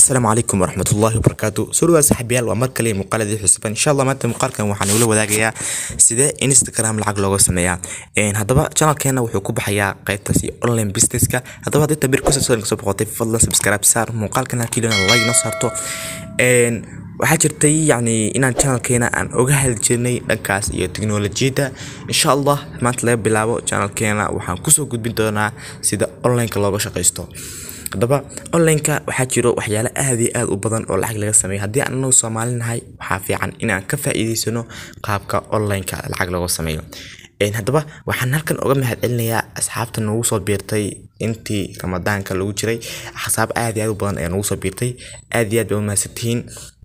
asalaamu calaykum waraxmatullaahi wabarakaatu soo dhawaad saaxiibayaal waa mar kale muuqaaladii xusuban insha allah maanta muuqaalkan waxaan ula wadaagayaa sidee instagram lacag looga sameeyaa Een, haddaba channelkeena wuxuu ku baxayaa qaybtaasi online businesska haddaba haddii tabir ku soo soo boqotay fadlan subscribe saar muuqaalkan halkii lana like noo saarto Een, waxaa jirtay yacni inaan channelkeena aan oga hadli jirnay dhankaas iyo tiknolojiyadda insha allah maanta laga bilaabo channelkeena waxaan kusoo gudbin doonaa sida onlineka looga shaqaysto haddaba onlineka waxaa jiro waxyaalo aad iyo aad u badan oo lacag laga sameeyo haddii aan anagu soomaali nahay waxaa fiican inaan ka faa'iidaysano qaabka onlineka lacag looga sameeyo Een, haddaba waxaan halkan uga mahadcelinayaa asxaabta nagu soo biirtay intii ramadaanka lagu jiray axsaab aad iyo aad u badan ayaa nagu soo biirtay aad iyo aad bay u mahadsantihiin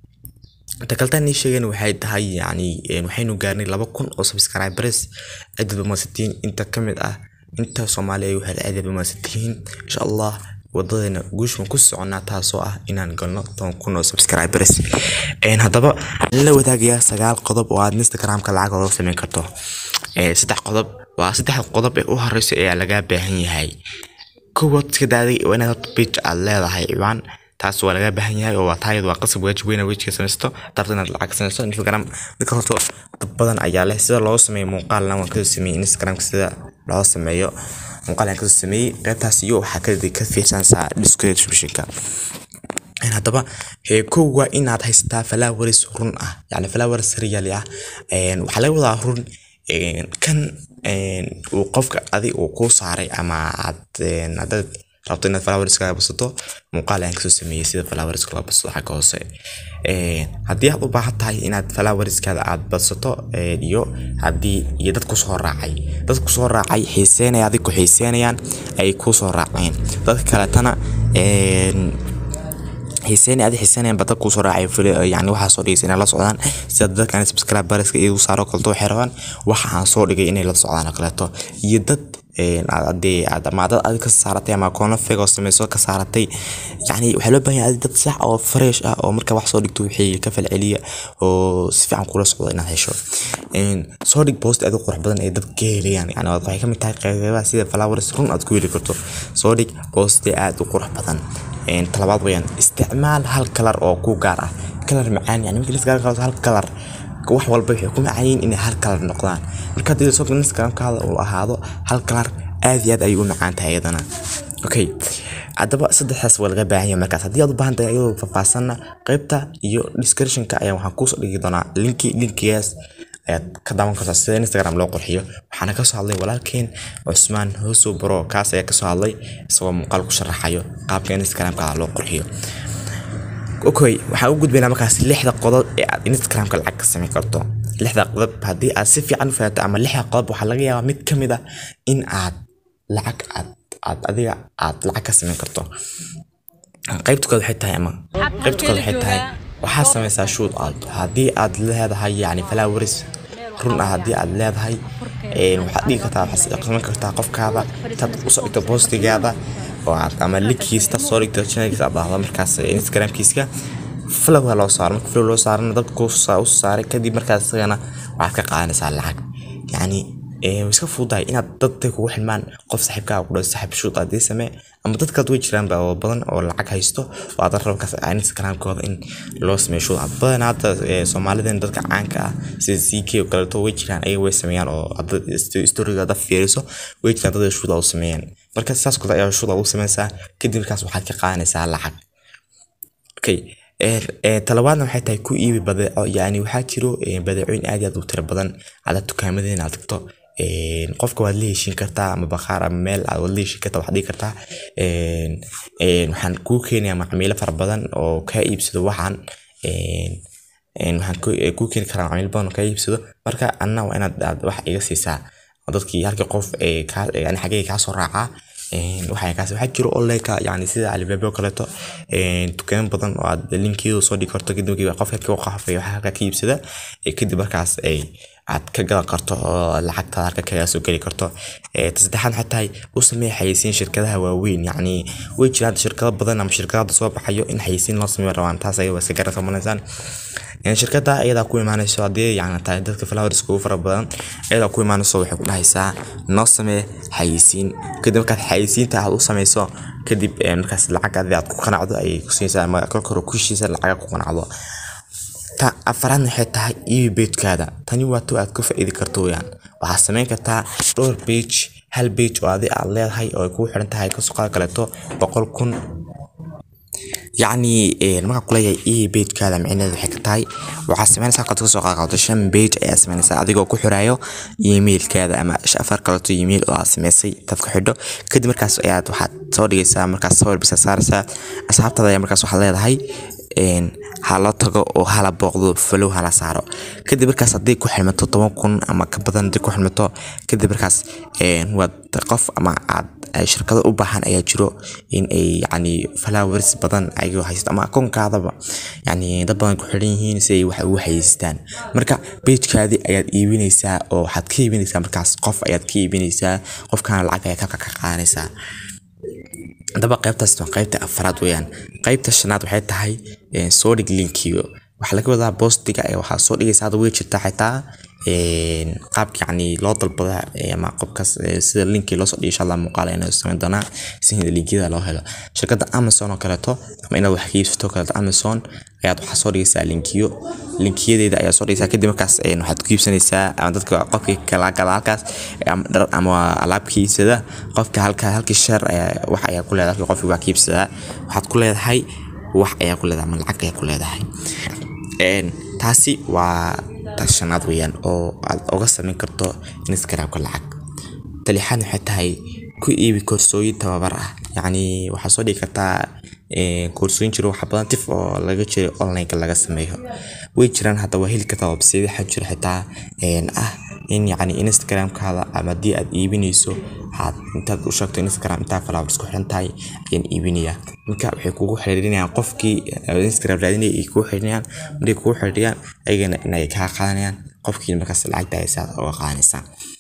inta kaltaan ii sheegeen waxay tahay yacni een, waxaynu gaarnay laba kun oo subscribers aad baad umahadsantihiin inta ka mid ah inta soomaali ay waxay aad baad umahadsantihiin insha allah wadadeena guushan ku soconaa taasoo ah inaan galno toban kun oo subscribers Een, haddaba waxaan la wadaagayaa sagaal qodob oo aad instagramka lacag looga sameyn karto Ee, saddex qodob waa saddex qodob ee u horeysa ayaa lagaa baahan yahay kowaad iska daaday waa inaad horta page aad leedahay ciwaan taas waa laga baahan yahay oo waa taayad waa qasab waajib weyn wejiga samaysto darta inaad lacag samaysto instagram dadka horta dad badan ayaa leh sida loo sameeyo muuqaalna waan kasoo sameeyey instagramka sida loo sameeyo muuqaal aan kasoo sameeyey qaybtaas iyo waxaa ka ka fiirsanaysaa descriptionka Een, haddaba ee, kow waa inaad haysataa flowers run ah yani flowers real ah Een, waxaa laga wadaa run een, kan een, uu qofka adi uu kuu saaray ama aad een, haddaad rabto inaad flowers kaga basato muuqaal ayaan kasoo sameeyey sida flowers loo badsado xagga hoose Een, haddii aad u baahan tahay inaad flowerskaada aad badsato een, iyo haddii iyo dad kusoo raacay dad kusoo raacay xiiseynaya adig ku xiiseynayaan ay kusoo raaceen dadka kaletana een, xiiseyn adi xiiseynayaan bada kusoo raacay fili- yani waxaa soo dhigaysa inay la socdaan sida dadkan subscriberska iyagu saaro kaleto waxay rabaan waxa aan soo dhigay inay la socdaan oo kaleeto iyo dad een, aad hadii aad ama dad adi ka saaratay ama koono feg oo sameyso ka saaratay yani waxaa loo baahan yahay adi dad sax oo fresh ah oo marka wax soo dhigto wixii ka falceliya oo si fiican kula socdo inaad hesho Een, soo dhig post aad u qurux badan ee dadka ka helayaan yani waxay ka mid tahay qeybaha sida flowers run aad ku heli karto soo dhig post aad u qurux badan Een, talabaad weyaan isticmaal hal kalar oo ku gaar ah kalar macaan yani markii la iskaga hal kalar wax walba waxay ku macaan yihiin inay hal kalar noqdaan marka haddii soo instagramkaada uu ahaado hal kalar aad iyo aad ayay u macaan tahay iyadana okay haddaba saddexdaas waa laga baahan yahay markaas haddii aad u baahan tahay iyadoo faahfaahsanna qaybta iyo descriptionka ayaa waxaan kuusoo dhigi doonaa linki linkigaas ayaad ka daawan kartaa sida instagram loo qurxiyo waxaana kasoo hadlay walaalkeen cusmaan hoosow baro kaas ayaa kasoo hadlay isagoo muuqaal ku sharaxayo qaabka instagramka loo qurxiyo okay waxaan u gudbaynaa markaas lixda qodob ee aad instagramka lacag ka samayn karto lixda qodob haddii aad si fiican u fahanto ama lixda qodob waxaa laga yaabaa mid ka mid ah in aad lacag aad aad adiga aad lacag ka samayn karto qaybta kooda waxay tahay ama qaybta kooda waxay tahay waxaad samaysaa shoot out haddii aad leedahay yani flowers run ah haddii aad leedahay een, waxaad dhigi kartaa waxaad samayn kartaa qofkaada intaad usoo dhigto postigaada oo aad ama linkiisa soo dhigto channelkiisa aad dhahdo markaas instagramkiiska flow loo saaro marka flow loo saarana dadka ku u saaray kadib markaas isagana waxaad ka qaadanaysaa lacag yacni ee, way iska fududahay inaad dadka kugu xilmaan qof saaxiibkaa ku dhaw saaxiib shoot aad ii samee ama dadkaad way jiraan ba oo badan oo lacag haysto oo aad rabo kaas instagramkooda in loo sameeyo shoot out badan hadda ee, soomaalideen dadka caanka ah sida ck oo kaleeto way jiraan ayaga way sameeyaan oo hadda storiga hadda fiiriso way jiraan dad shoot out sameeyaan marka saas kale ayaa shoot out u sameysaa kadib markaas waxaad ka qaadanaysaa lacag okay ee, ee, talabaadna waxay tahay ku iibi badeeco yani waxaa jiro ee, badeecooyin aad iyo aad u tiro badan ada dukaamadeena aad tagto een, qofka waad la heshin kartaa ama bakhaar ama meel aad waad la heshin kartaa waxaad dhigi kartaa een, een, waxaan kuu keenayaa macmiilo fara badan oo kaa iibsado waxaan een, een, waxaan ku- ee, kuu keeni karaa macmiilo badan oo kaa iibsado marka anna waa inaad aad wax iga siisaa oo dadkii halkii qof ee kaa yani xaggee kaa soo raacaa Een, waxaa kaas waxaa jiro onlineka yani sida alibaba oo kaleeto een, dukaamo badan oo aad linkeedu soo dhigi karto kadib markii qofka ka qafay waxa halka ka iibsada ee kadib markaas ay aad ka gadan karto oo lacagta halka kaga soo geli karto ee ta saddexaad waxay tahay u samee xayeysiin shirkadaha waaweyn yacni way jiraan shirkado badan ama shirkado hadda soo baxayo in xayeysiin loo sameeyo rabaan taas ayaga waa iska garasamaneysaan shirkada iyadaa ku imaanayso haddii yani tahay dadka flowers ugu fara badan iyadaa ku imaanayso waxay ku dhahaysaa noo samee xayisiin kadib markaad xayisiinta aad u sameyso kadib markaas lacag adi aad ku qanacdo ayay ku siinaysaa ama kolka hore ku heshiisa lacaga ku qanacdo ta afaraadna waxay tahay iibi beejkaada tani waa tu aad ka faa'iidi karto weyaan waxaad samayn kartaa dhowr page hal page oo adi aad leedahay oo ay kugu xiran tahay kasuqaad kaleeto boqol kun yacni markaa kuleeyahay iibi beejkaada micnaheedu waxay ka tahay waxaad samaynaysaa qad kasoo qaadqaato shan page ayaa samaynaysaa adigoo ku xiraayo emailkaada ama afar kaleeto email oo aad samaysay dad ku xidho kadib markaas ayaad waxaad soo dhigaysaa markaas sawir bisa saaraysaa asxaabtaada ayaa markaas waxaad leedahay hala tago oo hala booqdo falow hala saaro kadib markaas haddii ku xirmato toban kun ama ka badan haddii ku xirmato kadib markaas waad qof ama aad shirkado u baahan ayaa jiro in ay yacni flowers badan ayagoo haysto ama akoonkaadaba yacni dad badan ku xiran yihiin si ay wax ugu hayeystaan marka pagekaadii ayaad iibinaysaa oo waxaad ka iibinaysaa markaas qof ayaad ka iibinaysaa qofkaana lacag ayaad halka ka qaadanaysaa haddaba qaybtaas waa qaybta afraad weeyaan qaybta shanaad waxay tahay soo dhig linkiyo waxaa laga wadaa boostiga ee waxaa soo dhigaysa hadda way jirtaa xitaa qaabka yacni loo dalbada ama qofkaas sida linkii loo soo dhigay insha allah muuqaal ayaan samayn doonaa si linkiyada loo helo shirkadda amazon oo kaleeto ama inaad wax ka iibsato kaleeto amazon ayaad waxaa soo dhigaysaa linkiyo linkiyadeeda ayaa soo dhigaysaa kadib markaas waxaad ku iibsanaysaa ama dadka qofkii kala gala halkaas ama dhar ama alaab ka iibsada qofka halka halkii share wax ayaa ku leedahay halkii qofkii wax ka iibsadaa waxaad ku leedahay wax ayaa ku leedahay ama lacag ayaa ku leedahay taasi waa ta shanaad weeyaan oo aad oga samayn karto instagramka lacag talixaad waxay tahay ku iibi koorsooyin tababar ah yacni waxaad soo dhigi kartaa koorsooyin jiro waxa badan tif oo laga jiro onlineka laga sameeyo way jiraan hadda waa heli kartaa website waxaa jiro xitaa ah in yacni instagramkaada ama haddii aad iibinayso waxaad intaad u sheegto instagram intaa flowers ku xiran tahay ayaan iibinayaa marka waxay kugu xiriirinayaan qofkii instagram raadinaya ay kugu xiriirinayaan markay kugu xiriiriyaan ayagana inay kaa qaadanayaan qofkii markaas lacagta ay saad uga qaadanaysaa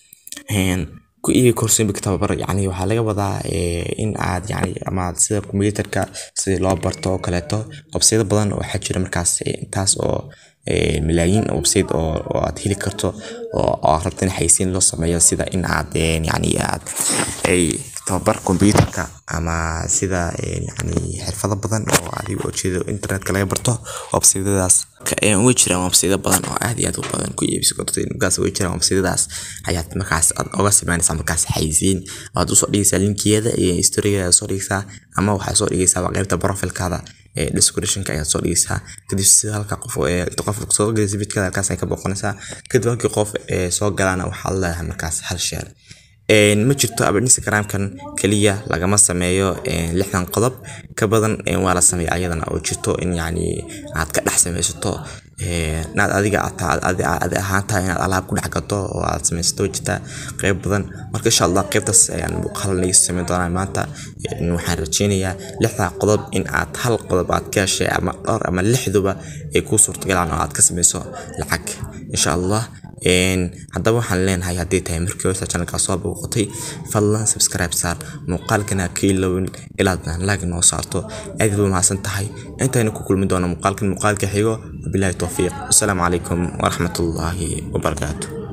ku iibi koorsooyinka tababar yacni waxaa laga wadaa in aad yacni ama sida kombiyuutarka sidii loo barto oo kaleeto website badan oo waxaa jira markaas intaas oo malaayiin website oo aad heli karto oo rabta in xaysiin loo sameeyo sida in aad yacni aad ay tababar kombiyuutarka ama sida yacni xirfado badan oo adiga oo jeedo internetka laga barto websitadaas way jiraan website badan oo aad iyo aad u badan ku iibsi karto markaas way jiraan websitadaas ayaad markaas aad oga sameynaysaa markaas xaysiin waad usoo dhigaysaa linkiyada iyo historigeeda soo dhigaysaa ama waxaad soo dhigaysaa qaybta profilkaada descriptionka ayaad soo dhigaysaa kadib sida halka qof qof soo gelaysa vidkada halkaas ay ka booqanaysaa kadib halkii qof soo galaana waxaad leedahay markaas hal sheer ma jirto aba instagramkan keliya lagama sameeyo lixdan qodob ka badan waa la sameeya ayadana oo jirto in yacni aad ka dhex samaysato inaad adiga adi ahaantahay inaad alaab ku dhex gato oo aad samaysato jirta qeyb badan marka insha allah qeybtaas ayaan muuqaal naga samayn doonaa maanta waxaan rajeynayaa lixdaa qodob in aad hal qodob aad ka heshay ama dhowr ama lixduba ay kuu suurtagalaan oo aad ka samayso lacag insha allah haddaba waxaan leenahay haddii tahay markii hore channelkaa soo booqatay fadlan subscribe saar muuqaalkana ka ilowin ilaad like noo saarto aad buu mahadsan tahay intaynu ku kulmi doono muuqaalkan muuqaalka xigo wabilaahi towfiiq wasalaamu calaykum waraxmatullaahi wabarakaatu